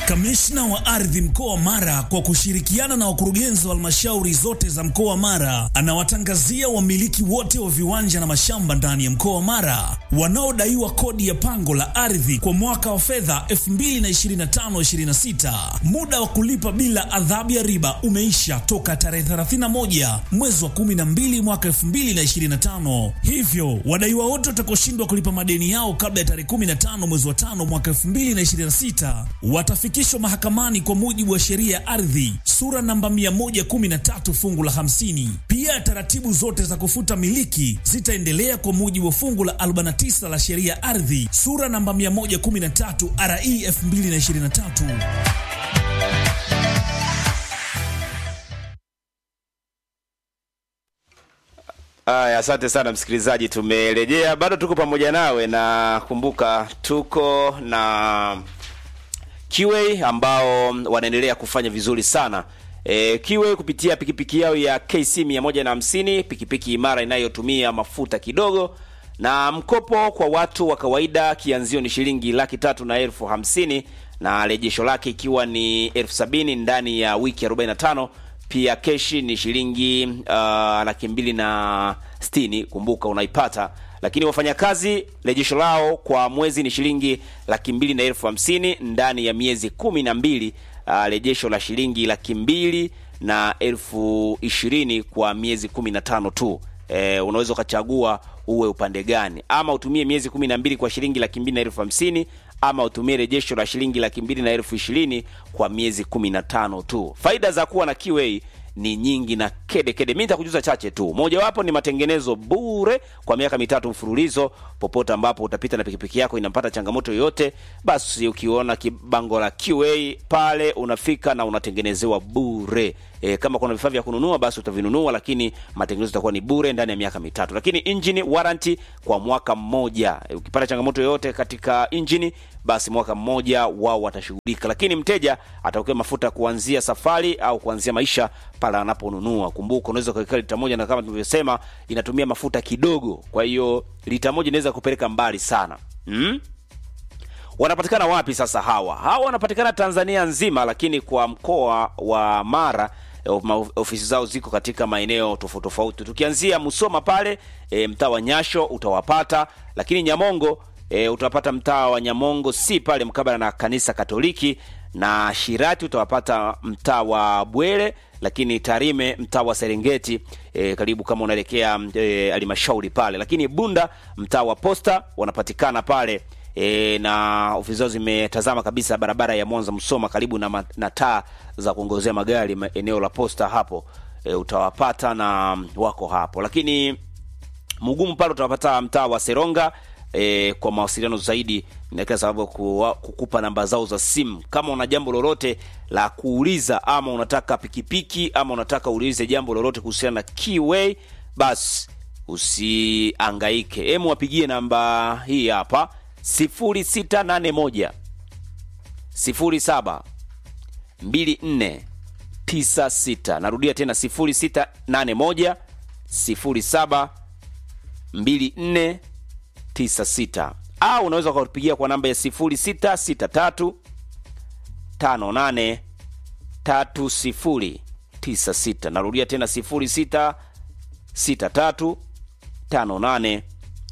Kamishna wa ardhi mkoa wa Mara kwa kushirikiana na wakurugenzi wa halmashauri zote za mkoa wa Mara anawatangazia wamiliki wote wa viwanja na mashamba ndani ya mkoa wa Mara wanaodaiwa kodi ya pango la ardhi kwa mwaka wa fedha 2025/26. Muda wa kulipa bila adhabu ya riba umeisha toka tarehe 31 mwezi wa 12 mwaka 2025. Hivyo wadaiwa wote watakaoshindwa kulipa madeni yao kabla ya tarehe 15 mwezi wa 5 mwaka 2026 watafikishwa mahakamani kwa mujibu wa sheria ya ardhi sura namba 113 fungu la 50. Pia taratibu zote za kufuta miliki zitaendelea kwa mujibu wa fungu la 49 la sheria ya ardhi sura namba 113 RE 2023. Aya, asante sana msikilizaji, tumerejea, bado tuko pamoja nawe, na kumbuka tuko na Kiway ambao wanaendelea kufanya vizuri sana. E, Kiway kupitia pikipiki yao ya KC 150 pikipiki imara inayotumia mafuta kidogo na mkopo kwa watu wa kawaida, kianzio ni shilingi laki tatu na elfu hamsini na rejesho lake ikiwa ni elfu sabini ndani ya wiki 45 pia keshi ni shilingi uh, laki mbili na sitini kumbuka unaipata lakini wafanyakazi rejesho lao kwa mwezi ni shilingi laki mbili na elfu hamsini ndani ya miezi kumi na mbili uh, rejesho la shilingi laki mbili na elfu ishirini kwa miezi kumi na tano tu e, unaweza ukachagua uwe upande gani ama utumie miezi kumi na mbili kwa shilingi laki mbili na elfu hamsini ama utumie rejesho la shilingi laki mbili na elfu ishirini kwa miezi kumi na tano tu faida za kuwa na Kiway ni nyingi na kede kede. Mimi nitakujuza chache tu. Mojawapo ni matengenezo bure kwa miaka mitatu mfululizo. Popote ambapo utapita na pikipiki yako inampata changamoto yoyote, basi ukiona kibango la QA pale unafika na unatengenezewa bure. E, kama kuna vifaa vya kununua basi utavinunua, lakini matengenezo itakuwa ni bure ndani ya miaka mitatu. Lakini engine warranty kwa mwaka mmoja. E, ukipata changamoto yoyote katika engine basi mwaka mmoja wao watashughulika, lakini mteja ataokewa mafuta kuanzia safari au kuanzia maisha pale anaponunua. Kumbuka unaweza kuweka lita moja, na kama tulivyosema inatumia mafuta kidogo, kwa hiyo lita moja inaweza kupeleka mbali sana hmm? Wanapatikana wapi sasa hawa? Hawa wanapatikana Tanzania nzima, lakini kwa mkoa wa Mara ofisi zao ziko katika maeneo tofauti tofauti. Tukianzia Musoma pale e, mtaa wa Nyasho utawapata, lakini Nyamongo e, utawapata mtaa wa Nyamongo si pale mkabala na kanisa Katoliki, na Shirati utawapata mtaa wa Bwele, lakini Tarime mtaa wa Serengeti e, karibu kama unaelekea halmashauri e, pale, lakini Bunda mtaa wa Posta wanapatikana pale e, na ofisi zao zimetazama kabisa barabara ya Mwanza Msoma, karibu na, na taa za kuongozea magari eneo la Posta hapo e, utawapata na wako hapo, lakini Mugumu pale utawapata mtaa wa Seronga. E, kwa mawasiliano zaidi na kila sababu kukupa namba zao za simu kama una jambo lolote la kuuliza, ama unataka pikipiki ama unataka uulize jambo lolote kuhusiana na Kiway, basi usiangaike, hemu wapigie namba hii hapa 0681 07 24 96. Narudia tena 0681 07 24 96 au unaweza kupigia kwa namba ya 0663 58 3096. Narudia tena 0663 58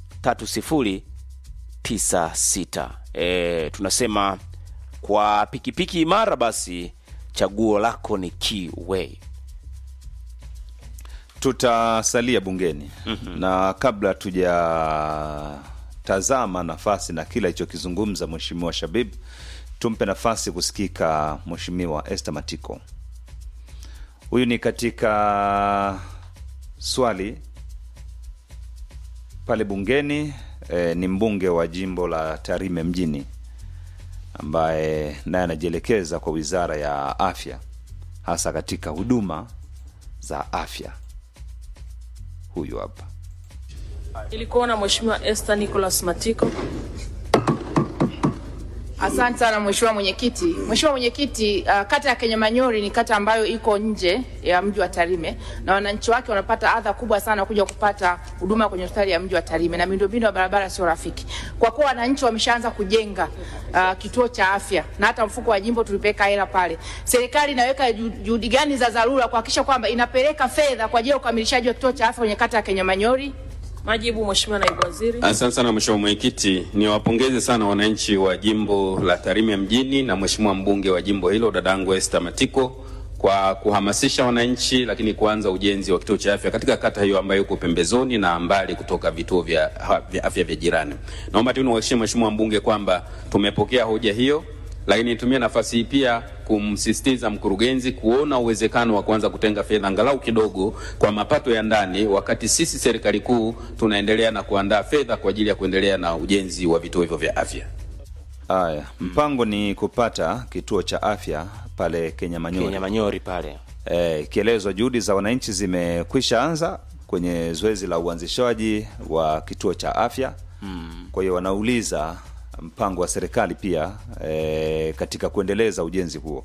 3096. E, tunasema kwa pikipiki imara basi chaguo lako ni Kiway. Tutasalia bungeni mm -hmm. na kabla tujatazama nafasi na kile alichokizungumza Mheshimiwa Shabib, tumpe nafasi kusikika Mheshimiwa Esther Matiko. Huyu ni katika swali pale bungeni e, ni mbunge wa jimbo la Tarime mjini ambaye naye anajielekeza kwa Wizara ya Afya hasa katika huduma za afya. Huyu hapa. Ilikuwa na Mheshimiwa Esther Nicholas Matiko. Asante sana mheshimiwa mwenyekiti. Mheshimiwa mwenyekiti, uh, kata ya Kenyamanyori ni kata ambayo iko nje ya mji wa Tarime na wananchi wake wanapata adha kubwa sana kuja kupata huduma kwenye hospitali ya mji wa Tarime na miundombinu ya barabara sio rafiki. Kwa kuwa wananchi wameshaanza kujenga uh, kituo cha afya na hata mfuko wa jimbo tulipeka hela pale, serikali inaweka ju- juhudi gani za dharura kuhakikisha kwamba inapeleka fedha kwa ajili ya ukamilishaji wa kituo cha afya kwenye kata ya Kenyamanyori? Majibu Mheshimiwa Naibu Waziri. Asante sana Mheshimiwa Mwenyekiti, niwapongeze sana wananchi wa jimbo la Tarime mjini na Mheshimiwa mbunge wa jimbo hilo dadangu Esther Matiko kwa kuhamasisha wananchi, lakini kuanza ujenzi wa kituo cha afya katika kata hiyo ambayo iko pembezoni na mbali kutoka vituo vya, ha- vya afya vya jirani. Naomba tu niwahakikishie Mheshimiwa mbunge kwamba tumepokea hoja hiyo, lakini nitumie nafasi hii pia kumsisitiza mkurugenzi kuona uwezekano wa kuanza kutenga fedha angalau kidogo kwa mapato ya ndani, wakati sisi serikali kuu tunaendelea na kuandaa fedha kwa ajili ya kuendelea na ujenzi wa vituo hivyo vya afya. Haya, mpango ni kupata kituo cha afya pale Kenya Manyori. Kenya Manyori pale. Eh, ikielezwa juhudi za wananchi zimekwisha anza kwenye zoezi la uanzishaji wa kituo cha afya mm. Kwa hiyo wanauliza mpango wa serikali pia eh, katika kuendeleza ujenzi huo,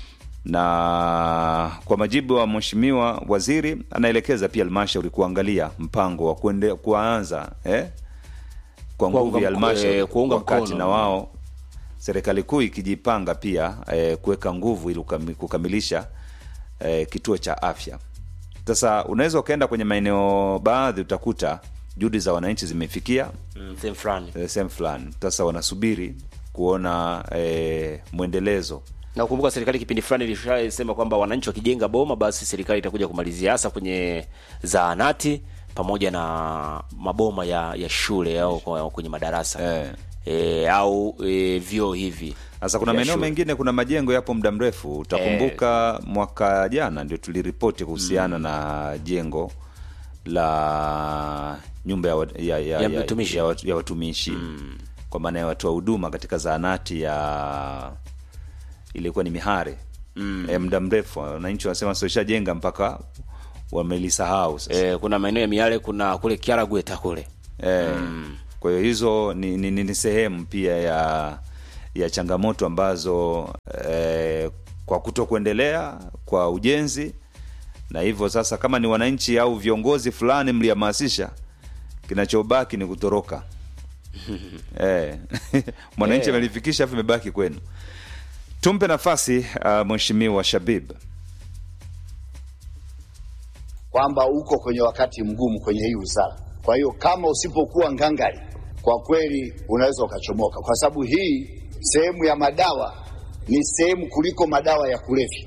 na kwa majibu wa mheshimiwa waziri anaelekeza pia halmashauri kuangalia mpango wa kuende, kuanza eh, kwa nguvu Kuunga ya mko- halmashauri eh, kuunga wakati mkono. na wao serikali kuu ikijipanga pia eh, kuweka nguvu ili kukami- kukamilisha eh, kituo cha afya. Sasa unaweza ukaenda kwenye maeneo baadhi utakuta juhudi za wananchi zimefikia Mm, sehemu fulani. eh, sehemu fulani, sasa wanasubiri kuona eh, mwendelezo na ukumbuka serikali kipindi fulani ilishasema kwamba wananchi wakijenga boma basi serikali itakuja kumalizia hasa kwenye zahanati pamoja na maboma ya, ya shule au kwa- kwenye madarasa Eh. e, au e, vyoo hivi Sasa kuna vya maeneo shule. mengine, kuna majengo yapo muda mrefu. Utakumbuka mwaka jana ndio tuliripoti kuhusiana na jengo la nyumba ya, wat- ya, ya, Ya mtumishi. ya, wat- ya watumishi kwa maana ya watoa huduma katika zahanati ya ilikuwa ni Mihare mm. E, muda mrefu wananchi wanasema sishajenga mpaka wamelisahau sasa. e, kuna maeneo ya miale kuna kule kiaragweta kule Eh, Kwa hiyo hizo ni, ni, ni, ni sehemu pia ya ya changamoto ambazo eh, kwa kuto kuendelea kwa ujenzi na hivyo sasa, kama ni wananchi au viongozi fulani mlihamasisha, kinachobaki ni kutoroka eh, mwananchi Eh. amelifikisha afu imebaki kwenu. Tumpe nafasi uh, mheshimiwa Shabib. kwamba uko kwenye wakati mgumu kwenye hii wizara. Kwa hiyo kama usipokuwa ngangari, kwa kweli unaweza ukachomoka, kwa sababu hii sehemu ya madawa ni sehemu kuliko madawa ya kulevya.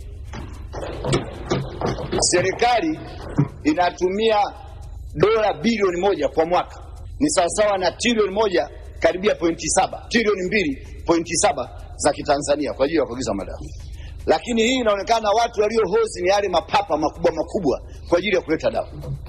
Serikali inatumia dola bilioni moja kwa mwaka, ni sawasawa na trilioni moja karibia pointi saba trilioni mbili pointi saba za kitanzania kwa ajili ya kuagiza madawa lakini hii inaonekana watu waliohozi ni yale mapapa makubwa makubwa kwa ajili ya kuleta dawa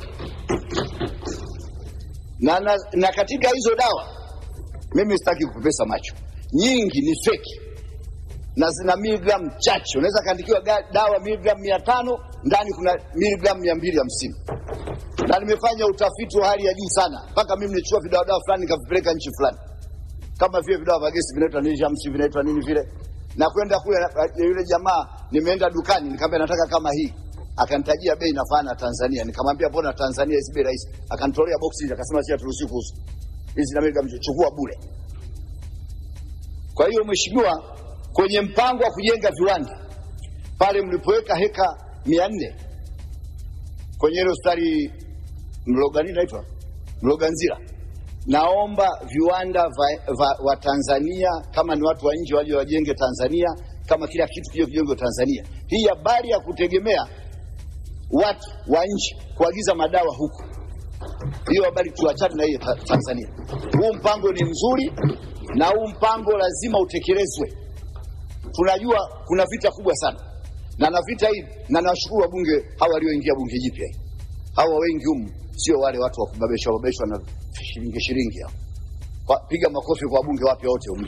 na, na, na katika hizo dawa mimi sitaki kupepesa macho nyingi ni feki na zina miligramu chache unaweza kaandikiwa ga- dawa miligramu mia tano ndani kuna miligramu mia mbili hamsini na nimefanya utafiti wa hali ya juu sana mpaka mimi nilichukua vidawadawa fulani nikavipeleka nchi fulani kama vile vidawa vya gesi vinaitwa Nijamsi vinaitwa nini vile, na kwenda kule na- yule jamaa, nimeenda dukani nikamwambia nataka kama hii, akanitajia bei nafana na Tanzania. Nikamwambia mbona Tanzania hizi bei rahisi? Akanitolea boksi hizi, akasema si haturuhusiwi kuuza hizi, na mimi nikamchukua bure. Kwa hiyo mheshimiwa, kwenye mpango wa kujenga viwanda pale mlipoweka heka mia nne kwenye ile hospitali Mlogani naitwa Mloganzira, naomba viwanda va, va, wa Tanzania kama ni watu wa nje waje wajenge Tanzania, kama kila kitu kije kijengwe Tanzania. Hii habari ya kutegemea watu wa nje kuagiza madawa huku, hiyo habari tuachane na hiyo ta, Tanzania. Huu mpango ni mzuri na huu mpango lazima utekelezwe. Tunajua kuna vita kubwa sana na na vita hii, na nawashukuru wabunge hawa walioingia bunge jipya hii. Hawa wengi humu sio wale watu wa kubabeshwa babeshwa na shilingi shilingi hao. Kwa- Piga makofi kwa wabunge wapya wote humu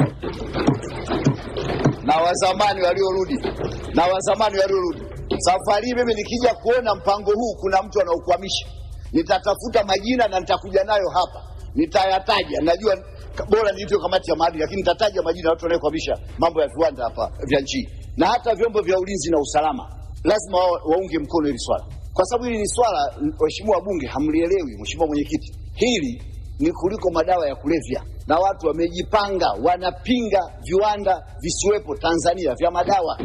na wazamani waliorudi na wazamani waliorudi. Safari hii mimi nikija kuona mpango huu kuna mtu anaukwamisha, nitatafuta majina na nitakuja nayo hapa, nitayataja. Najua ka- bora niitwe kamati ya maadili, lakini nitataja majina ya watu wanayekwamisha mambo ya viwanda hapa vya nchi, na hata vyombo vya ulinzi na usalama lazima wa, waunge mkono hili swala, kwa sababu hili ni swala, m- waheshimiwa wabunge, hamlielewi. Mheshimiwa Mwenyekiti, hili ni kuliko madawa ya kulevya, na watu wamejipanga, wanapinga viwanda visiwepo Tanzania vya madawa.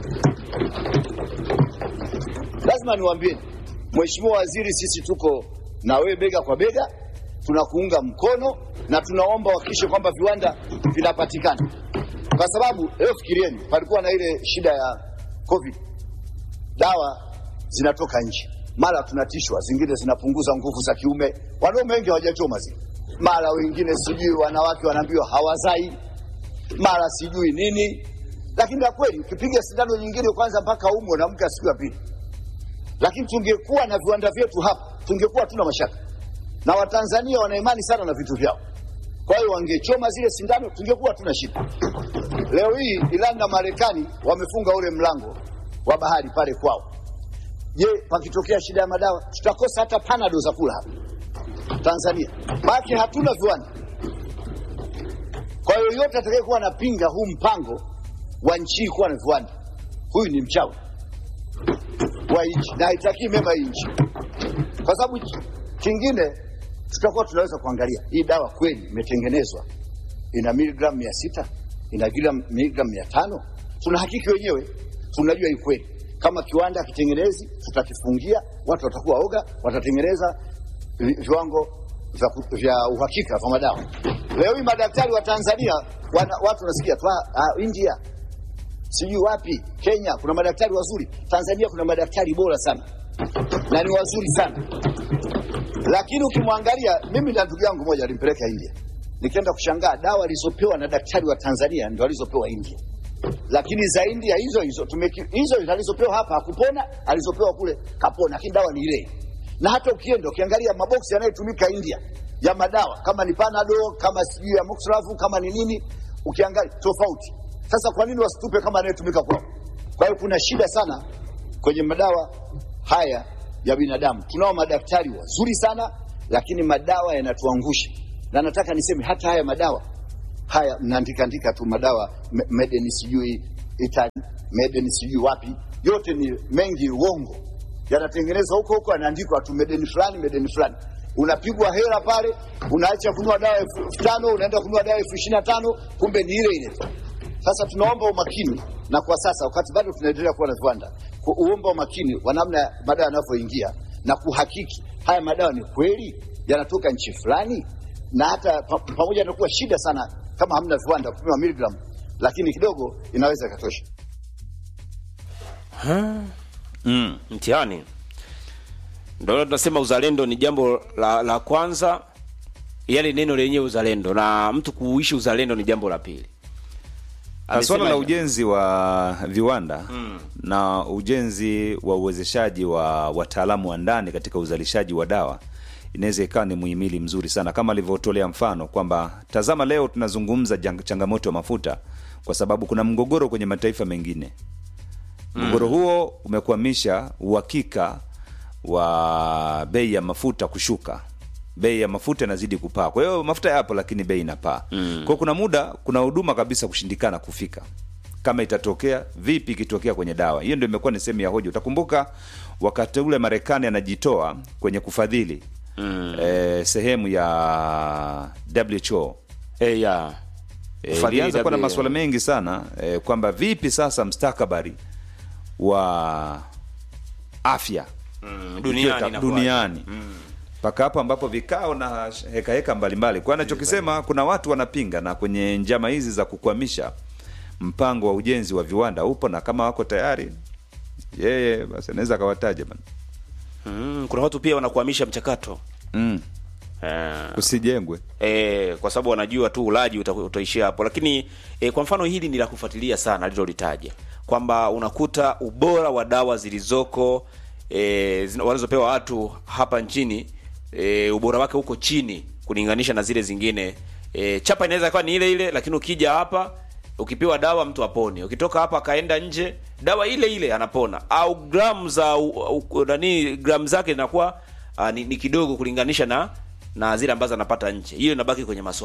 Lazima niwaambie Mheshimiwa Waziri, sisi tuko na wewe bega kwa bega, tunakuunga mkono na tunaomba uhakikishe kwamba viwanda vinapatikana, kwa sababu leo fikirieni, palikuwa na ile shida ya COVID, dawa zinatoka nje, mara tunatishwa, zingine zinapunguza nguvu za kiume. Wanaume wengi hawajachoma zile, mara wengine sijui wanawake wanaambiwa hawazai, mara sijui nini. Lakini la kweli ukipiga sindano nyingine kwanza mpaka umwe na mke siku ya pili lakini tungekuwa na viwanda vyetu hapa, tungekuwa hatuna mashaka, na Watanzania wana imani sana na vitu vyao. Kwa hiyo wangechoma zile sindano, tungekuwa hatuna shida. Leo hii Irani na Marekani wamefunga ule mlango wa bahari pale kwao. Je, pakitokea shida ya madawa, tutakosa hata panado za kula hapa Tanzania, maana hatuna viwanda. Kwa hiyo yote atakayekuwa anapinga huu mpango wa nchi hii kuwa na viwanda, huyu ni mchawi wa nchi na haitakii mema hii nchi, kwa sababu ki- kingine tutakuwa tunaweza kuangalia hii dawa kweli imetengenezwa ina miligramu mia sita ina gram- miligramu mia tano tunahakiki wenyewe, tunajua hii kweli. Kama kiwanda hakitengenezi, tutakifungia, watu watakuwa oga, watatengeneza vi- viwango vya, ku- vya uhakika vya madawa. Leo hii madaktari wa Tanzania wana, watu wanasikia tu "Ah, ah, India sijui wapi Kenya kuna madaktari wazuri, Tanzania kuna madaktari bora sana na ni wazuri sana, lakini ukimwangalia, mimi na ndugu yangu moja alimpeleka India, nikaenda kushangaa dawa alizopewa na daktari wa Tanzania ndo alizopewa India, lakini za India hizo hizo tumeki, hizo hizo alizopewa hapa hakupona, alizopewa kule kapona, lakini dawa ni ile. Na hata ukienda ukiangalia maboksi yanayotumika India ya madawa kama ni Panadol, kama sijui ya Moxravu, kama ni nini, ukiangalia tofauti. Sasa kwa nini wasitupe kama anayetumika kwao? Kwa hiyo kuna shida sana kwenye madawa haya ya binadamu. Tunao madaktari wazuri sana, lakini madawa yanatuangusha, na nataka niseme hata haya madawa haya mnaandika andika tu madawa me- made in sijui Italy, made in sijui wapi, yote ni mengi uongo, yanatengenezwa huko huko, yanaandikwa tu made in fulani, made in fulani. Unapigwa hela pale, unaacha kununua dawa elfu elfu tano unaenda kununua dawa elfu ishirini na tano kumbe ni ile ile tu. Sasa tunaomba umakini, na kwa sasa wakati bado tunaendelea kuwa na viwanda, kuomba umakini wa namna madawa yanavyoingia na kuhakiki haya madawa ni kweli yanatoka nchi fulani, na hata pa, pamoja na kuwa shida sana kama hamna viwanda kupima miligramu, lakini kidogo inaweza ikatosha. mtihani. Ndio tunasema uzalendo ni jambo la, la kwanza, yani neno lenyewe uzalendo, na mtu kuishi uzalendo ni jambo la pili. Na swala la Amesema- ujenzi wa viwanda na ujenzi wa uwezeshaji wa wataalamu wa ndani katika uzalishaji wa dawa inaweza ikawa ni muhimili mzuri sana, kama alivyotolea mfano kwamba tazama, leo tunazungumza jang- changamoto ya mafuta kwa sababu kuna mgogoro kwenye mataifa mengine. Mgogoro huo umekwamisha uhakika wa bei ya mafuta kushuka. Bei ya mafuta inazidi kupaa. Kwa hiyo mafuta yapo, lakini bei inapaa. Kwa hiyo kuna muda, kuna huduma kabisa kushindikana kufika. Kama itatokea vipi, ikitokea kwenye dawa hiyo, ndio imekuwa ni sehemu ya hoja. Utakumbuka wakati ule Marekani anajitoa kwenye kufadhili eh, sehemu ya WHO Eh, ya. Eh, Kufadhili ilianza kuwa na W- masuala mengi sana eh, kwamba vipi sasa mstakabali wa afya duniani ikiwa- inakuwaje? duniani mpaka hapo ambapo vikao na heka heka mbalimbali kwa anachokisema kuna watu wanapinga na kwenye njama hizi za kukwamisha mpango wa ujenzi wa viwanda upo na kama wako tayari yeye basi anaweza akawataja bana Mm, kuna watu pia wanakuhamisha mchakato mm. eh, usijengwe e, kwa sababu wanajua tu ulaji uta, utaishia hapo lakini e, kwa mfano hili ni la kufuatilia sana alilolitaja kwamba unakuta ubora wa dawa zilizoko e, zina- wanazopewa watu hapa nchini e, ubora wake uko chini kulinganisha na zile zingine e, chapa inaweza kuwa ni ile ile lakini ukija hapa ukipewa dawa mtu apone ukitoka hapa akaenda nje dawa ile ile anapona au gramu za u- u- nani gramu zake zinakuwa uh, ni, ni kidogo kulinganisha na na zile ambazo anapata nje hiyo inabaki kwenye maswali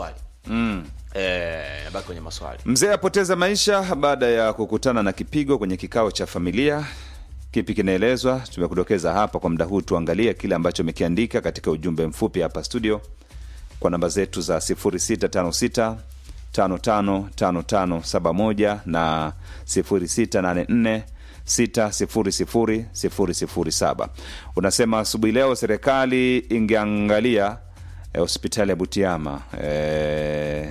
mm. eh, baki kwenye maswali Mzee apoteza maisha baada ya kukutana na kipigo kwenye kikao cha familia. Kipi kinaelezwa? Tumekudokeza hapa kwa muda huu. Tuangalie kile ambacho amekiandika katika ujumbe mfupi hapa studio kwa namba zetu za 0656 555571 na 0684 600007. Unasema asubuhi leo serikali ingeangalia eh, hospitali ya Butiama eh,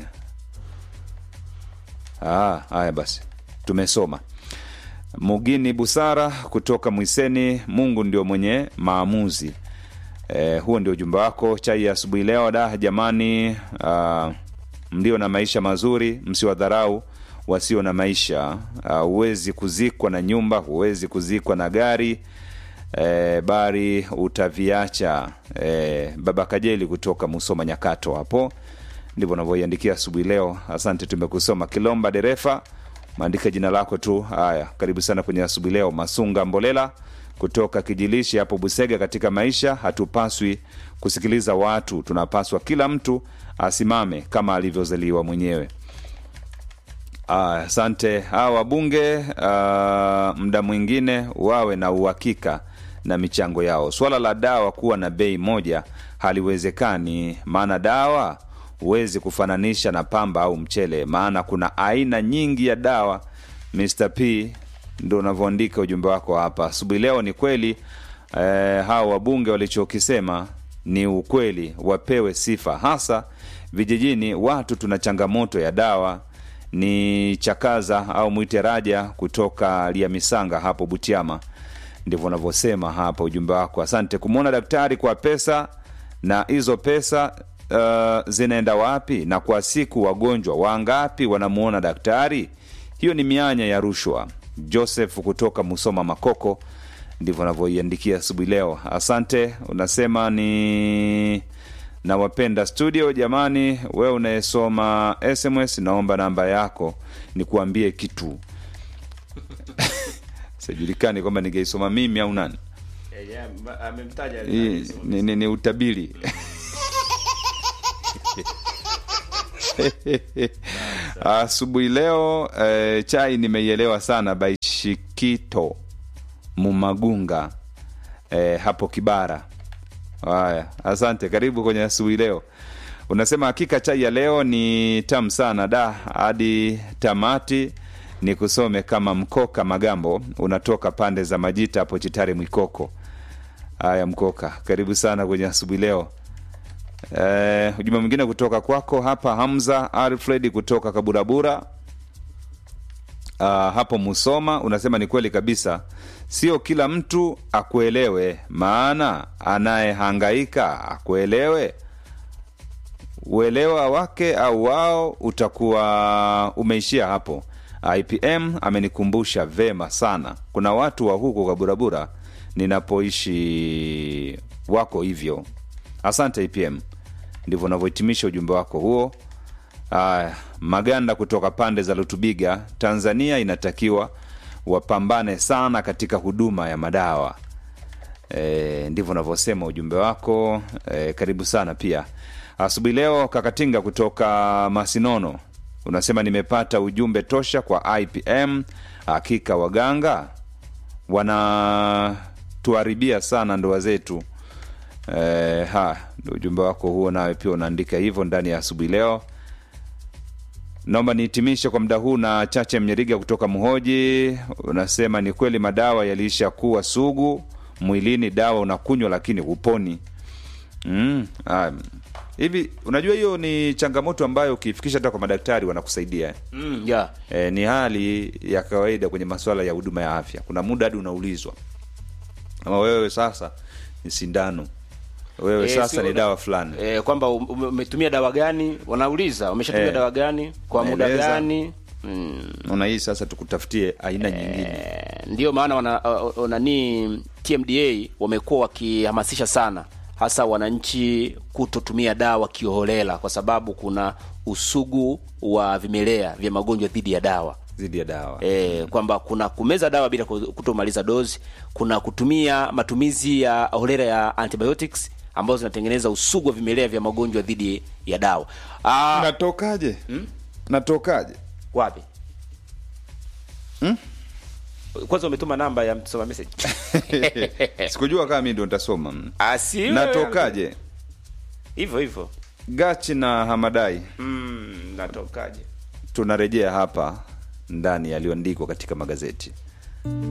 Ah, haya basi, tumesoma. Mugini Busara kutoka Mwiseni, Mungu ndio mwenye maamuzi. E, huo ndio ujumbe wako. Chai ya asubuhi leo. Da jamani, ah, mlio na maisha mazuri msiwadharau wasio na maisha. Ah, Huwezi kuzikwa na nyumba, huwezi kuzikwa na gari e, bari utaviacha. E, baba Kajeli kutoka Musoma Nyakato hapo ndivyo unavyoiandikia asubuhi leo. Asante, tumekusoma. Kilomba Derefa, maandika jina lako tu. Haya, karibu sana kwenye asubuhi leo. Masunga Mbolela kutoka Kijilishi hapo Busega, katika maisha hatupaswi kusikiliza watu, tunapaswa kila mtu asimame kama alivyozaliwa mwenyewe. Aya, asante. Hawa wabunge ah, muda mwingine wawe na uhakika na michango yao. Swala la dawa kuwa na bei moja haliwezekani, maana dawa huwezi kufananisha na pamba au mchele, maana kuna aina nyingi ya dawa. Mr P ndo unavyoandika ujumbe wako hapa asubuhi leo. Ni kweli eh, hawa wabunge walichokisema ni ukweli, wapewe sifa, hasa vijijini. Watu tuna changamoto ya dawa. Ni Chakaza au mwite Raja kutoka Liamisanga hapo Butiama, ndivyo unavyosema hapa ujumbe wako. Asante kumwona daktari kwa pesa, na hizo pesa uh, zinaenda wapi? Na kwa siku wagonjwa wangapi wanamuona daktari? Hiyo ni mianya ya rushwa. Joseph kutoka Musoma Makoko, ndivyo anavyoiandikia asubuhi leo. Asante, unasema ni nawapenda studio. Jamani, wewe unayesoma SMS, naomba namba yako nikuambie kitu sijulikani kwamba ningeisoma mimi au nani. Hii ni, ni, ni utabiri asubuhi leo eh, chai nimeielewa sana baishikito mumagunga eh, hapo kibara haya asante karibu kwenye asubuhi leo unasema hakika chai ya leo ni tamu sana da hadi tamati ni kusome kama mkoka magambo unatoka pande za majita hapo chitare mwikoko haya mkoka karibu sana kwenye asubuhi leo Eh, ujumbe mwingine kutoka kwako hapa Hamza Alfred kutoka Kaburabura uh, hapo Musoma unasema ni kweli kabisa, sio kila mtu akuelewe, maana anayehangaika akuelewe. Uelewa wake au wao utakuwa umeishia hapo. IPM amenikumbusha vema sana, kuna watu wa huko Kaburabura ninapoishi wako hivyo. Asante IPM, ndivyo unavyohitimisha ujumbe wako huo. Aya, Maganda kutoka pande za Lutubiga, Tanzania inatakiwa wapambane sana katika huduma ya madawa. E, ndivyo unavyosema ujumbe wako. E, karibu sana pia asubuhi leo. Kakatinga kutoka Masinono unasema nimepata ujumbe tosha kwa IPM. Hakika waganga wanatuharibia sana ndoa zetu. E, ha ndo ujumbe wako huo, nawe pia unaandika hivyo ndani ya asubuhi leo. Naomba nihitimishe kwa muda huu na Chache Mnyeriga kutoka Mhoji. Unasema ni kweli madawa yaliisha kuwa sugu mwilini, dawa unakunywa lakini huponi. Mm, ah, hivi unajua hiyo ni changamoto ambayo ukifikisha hata kwa madaktari wanakusaidia eh? mm, yeah. E, ni hali ya kawaida kwenye masuala ya huduma ya afya. Kuna muda hadi unaulizwa ama wewe sasa ni sindano, wewe Eh, sasa sio ni na- dawa fulani eh, kwamba um- ume- umetumia dawa gani, wanauliza umeshatumia Eh. dawa gani kwa muda Naeleza. gani mm. Naona hii sasa tukutafutie aina nyingine. Eh, ndio maana wana, uh, uh, nani TMDA wamekuwa wakihamasisha sana hasa wananchi kutotumia dawa kiholela, kwa sababu kuna usugu wa vimelea vya magonjwa dhidi ya dawa dhidi ya dawa e, kwamba kuna kumeza dawa bila ku- kutomaliza dozi, kuna kutumia matumizi ya holela ya antibiotics ambazo zinatengeneza usugu wa vimelea vya magonjwa dhidi ya dawa. Ah, natokaje natokaje wapi? Kwanza umetuma namba ya msoma message. sikujua kama mi ndo nitasoma Ah, si wewe. natokaje Hivyo hivyo. gachi na hamadai Mm, natokaje? tunarejea hapa ndani yaliyoandikwa katika magazeti